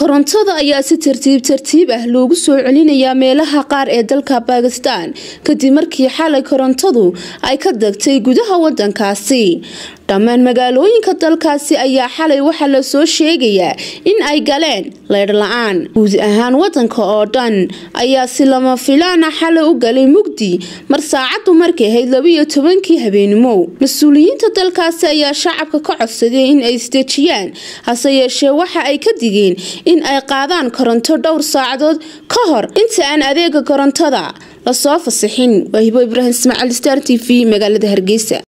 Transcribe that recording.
korontada ayaa si tartiib tartiib ah loogu soo celinayaa meelaha qaar ee dalka bakistan kadib markii xalay korontadu ay ka degtay gudaha wadankaasi dhammaan magaalooyinka dalkaasi ayaa xalay waxaa lasoo sheegayaa in ay galeen leydh la-aan guud ahaan wadanka oo dhan ayaa si lama filaana xalay u galay mugdi mar saacadu markay ahayd labiyo tobankii habeenimo mas-uuliyiinta dalkaasi ayaa shacabka ka codsaday in ay isdejiyaan hase yeeshee waxa ay ka digeen in ay qaadaan koronto dhowr saacadood ka hor inta aan adeega korontada lasoo fasixin waahibo ibraahim ismaaciil star t v magaalada hargeysa